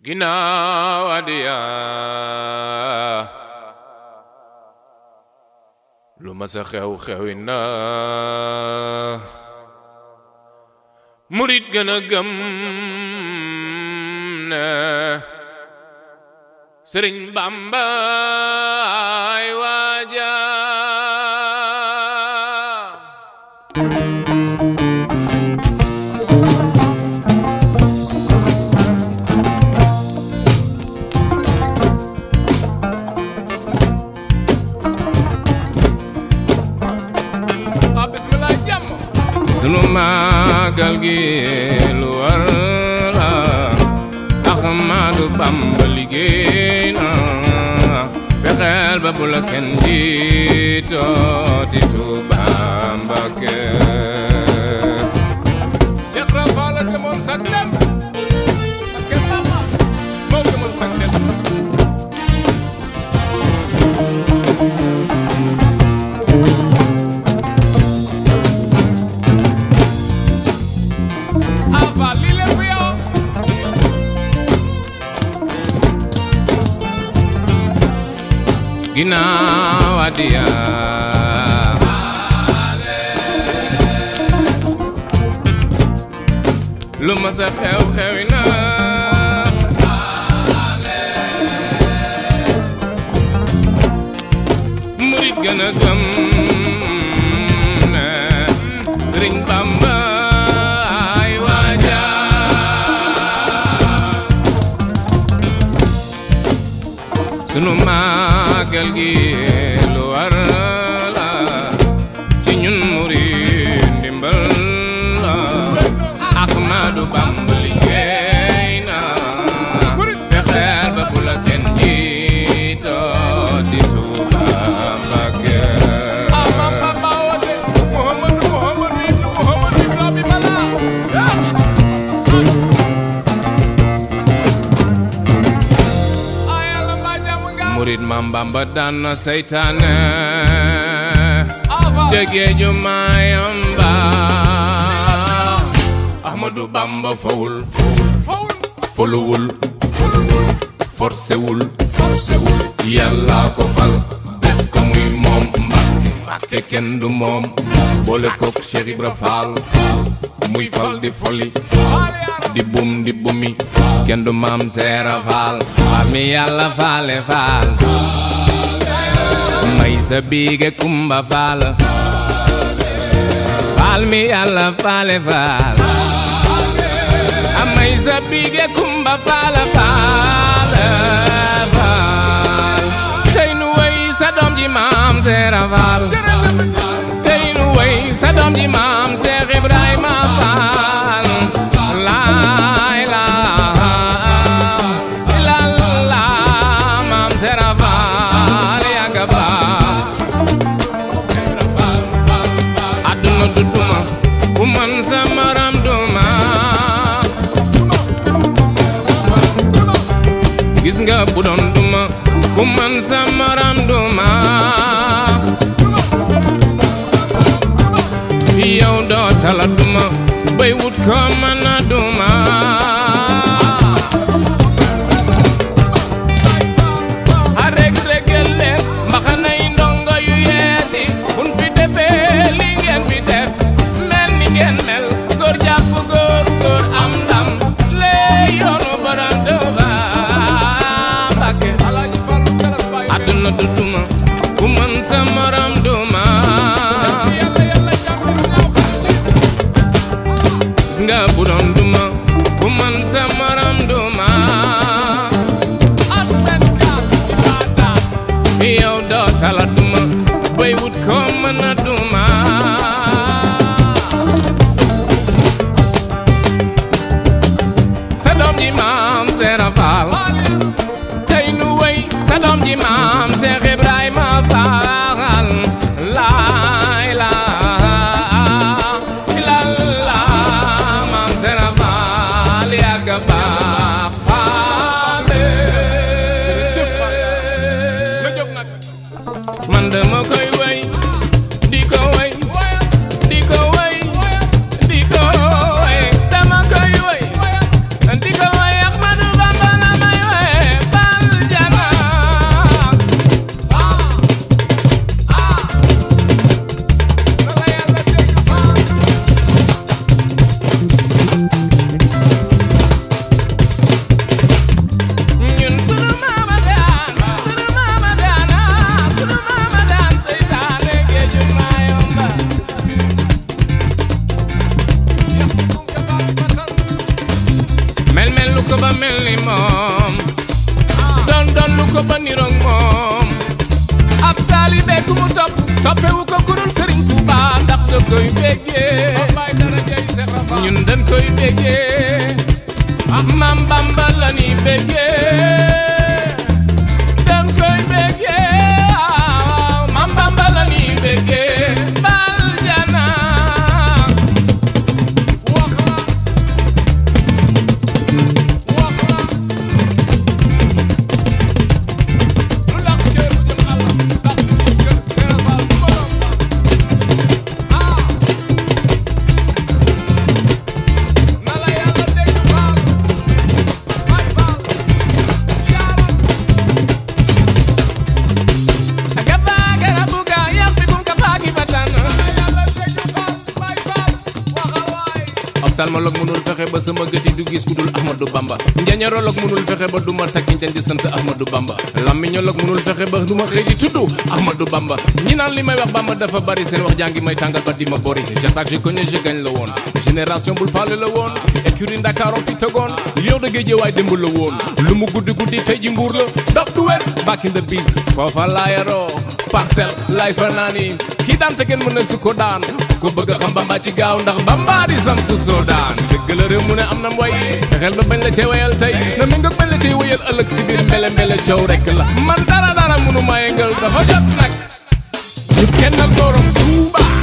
ginnaaw adiyaa lu ma sa xew xewi na murit gën a gëm ne sëriñ Bamba ay waaja ah bismillah jàmm sunu màggal gi lu war la Ahmadu Bamba liggéey na fexeel ba bu la kenn jiitooti su Bamba ke Cheikh Rafa la demoon sa dem ak kenn Bamba moo demoon sa dem Ava li lépp yow ginnaaw adiyaa lu ma sa xew xewi na murit gën a gëm ne Sëriñ Bamba ay waaja sunu màggal gi lu war la ci ñun murit ndimbal la Ahmadu Bamba liggéey na fexeel ba bu la kenn jiitoo di Tuuba Mbàkke murit Maam Bamba daan na seytaane jege ju Mayomba Ahmadu Bamba fawul foluwul forcewul forcewul yàlla ko fal def ko muy moom Mbàkke Mbàkke kenn du moom boole kook Cheikh Ibra Fall muy fal di foli di bum di bumi kenn du maam Seera Faal faal mi yàlla faale faal may sa biige kumba faal faal mi yàlla faale faal may sa biige kumba faal faal faal tey nu way sa doom ji maam Seera Faal tey nu way sa doom ji maam Seex Ibrahima Faal laay laa ilalla maam Seera Faal yàgga baax àdduna du duma ku man sa maram duma gis nga bu doon duma ku man sa maram duma yow doo tala duma bay wut ko mën a duma a rek regal leen mbaxanay ndongo yu yeesi bun fi defee li ngeen fi def mel ni ngeen mel góor jàpp góor góor am ndam lee yoonu borom Tuuba Mbàkke àdduna du duma ku mën sa morom duma gis nga bu doon duma ku mën sa morom duma yow doo tala duma bay wut ko mën a duma sa doom ji maam Seera Faal tey nu wey sa doom ji maam Seex Ibrahima Faal laay laa ilalla maam Seera Faal yàgga baax faale man dama koy wey di ko wey di ko wey di ko wey dama koy wey di ko wey Ahmadu Bamba la ba niroog moom ab taalibe ku mu topp toppewu ko kurul sëriñ Tuuba ndax da koy béggee ñun dañ koy béggee maam Bamba la ni béggee dañ koy béggee waaw maam Bamba la ni béggee bal jana wax la wax la lu laq ceebu jëm àll ndax kër kër faal bu borom ah na la yàlla dégg faal bay faal yaaram aga baaga na buga yàppi kum ka baagi batan na la yàlla dégg faal bay faal waxal waay ophtalmologue mënul fexe ba sama gët yi du gis ku dul Ahmadou Bamba njañarologue mënul fexe ba duma takki njañ di sant Ahmadou Bamba làmmiñologue mënul fexe ba duma xëy di tudd Ahmadou Bamba ñi naan li may wax Bamba dafa bari seen wax jàngi may tàngal ba di ma bori j'attaque je connais je gagne la woon génération bul faale la woon écurie Ndakaaru fi tegoon lion de Guédiawaye démb la woon lu mu guddi guddi tey ji mbuur la daf du wér back in the beat foofa laa yaroo parcelle lay fa naani kii daan te kenn mën na su ko daan ko bëgg a xam Bamba ci gaaw ndax Bamba di sam su soo daan dëgg la réew mu ne am na mboy fexeel ba bañ la cee wayal tey na mi ngoog bañ la cee wayal ëllëg si biir mbele mbele coow rek la man dara dara mënu ma yëngal dafa jot nag ñu kennal borom Tuuba